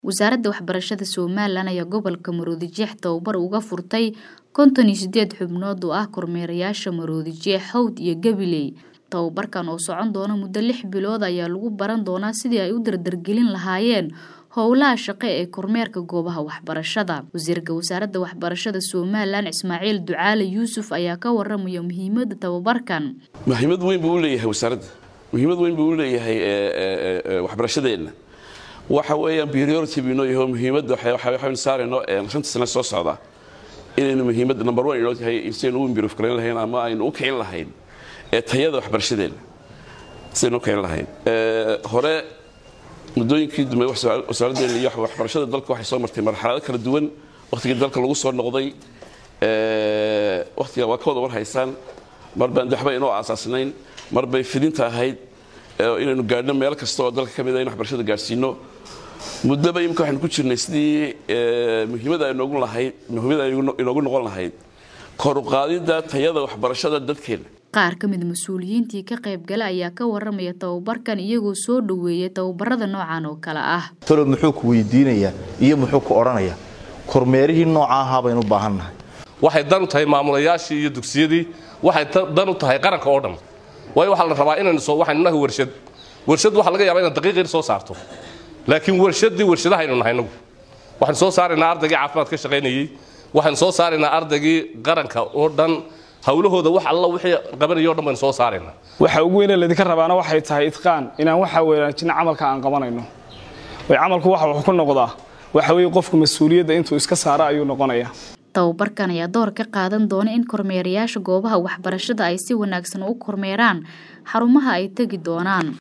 Wasaaradda Waxbarashada Somalilan ayaa gobolka Maroodijeex tababar uga furtay konton iyo sideed xubnood oo ah kormeerayaasha Maroodijeex, Hawd iyo Gabiley. Tababarkan oo socon doona muddo lix bilood ayaa lagu baran doonaa sidii ay u dardargelin lahaayeen howlaha shaqo ee kormeerka goobaha waxbarashada. Wasiirka Wasaaradda Waxbarashada Somalilan Ismaaciil Ducaale Yuusuf ayaa ka waramaya muhiimadda tababarkan. muhiimad weyn buu u leeyahay wasaaradda muhiimad weyn buu u leeyahay waxbarashadeenna waxa weeyaan priority buu inoo yahay oo muhiimadda waxaynu saarayno shanta sane soo socda inaynu muhiimadda number one inoo tahay sidaynu u improve garayn lahayn ama aynu u kicin lahayn ee tayada waxbarashadeenna sidaynu u kicin lahayn hore muddooyinkii dambe wasaaraddeena iyo waxbarashada dalka waxay soo martay marxalado kala duwan wakhtigii dalka lagu soo noqday wakhtiga waa ka wada war haysaan mar baan waxba inoo aasaasnayn mar bay fidinta ahayd inaynu gaadhno meel kasta oo dalka ka mid a in waxbarashada gaadhsiino muddoba imika waxaynu ku jirnay sidii muhiimada inoogu lahayd muhiimada inoogu noqon lahayd kor u qaadidda tayada waxbarashada dadkeena qaar ka mid mas-uuliyiintii ka qaybgala ayaa ka waramaya tababarkan iyagoo soo dhoweeyay tababarada noocan oo kale ah talo muxuu ku weydiinayaa iyo muxuu ku odhanayaa kormeerihii nooca ahaa baynu u baahannahay waxay dan u tahay maamulayaashii iyo dugsiyadii waxay dan u tahay qaranka oo dhan waayo waxaa la rabaa inaynu soo waxaynu nahay warshad warshad waxaa laga yaabaa inaad daqiiqir soo saarto laakiin warshaddii warshadahaynu nahay nagu waxaynu soo saaraynaa ardaygii caafimaad ka shaqaynayey waxaynu soo saaraynaa ardaygii qaranka oo dhan hawlahooda wax alla wixii qabanaya o dhan baynu soo saaraynaa waxa ugu weyne laydinka rabaana waxay tahay idqaan inaan waxa wanaajina camalka aan qabanayno way camalku waxa wax ku noqdaa waxa weeye qofku mas-uuliyadda intuu iska saara ayuu noqonayaa tababarkan ayaa door ka qaadan doona in kormeerayaasha goobaha waxbarashada ay si wanaagsan u kormeeraan xarumaha ay tegi doonaan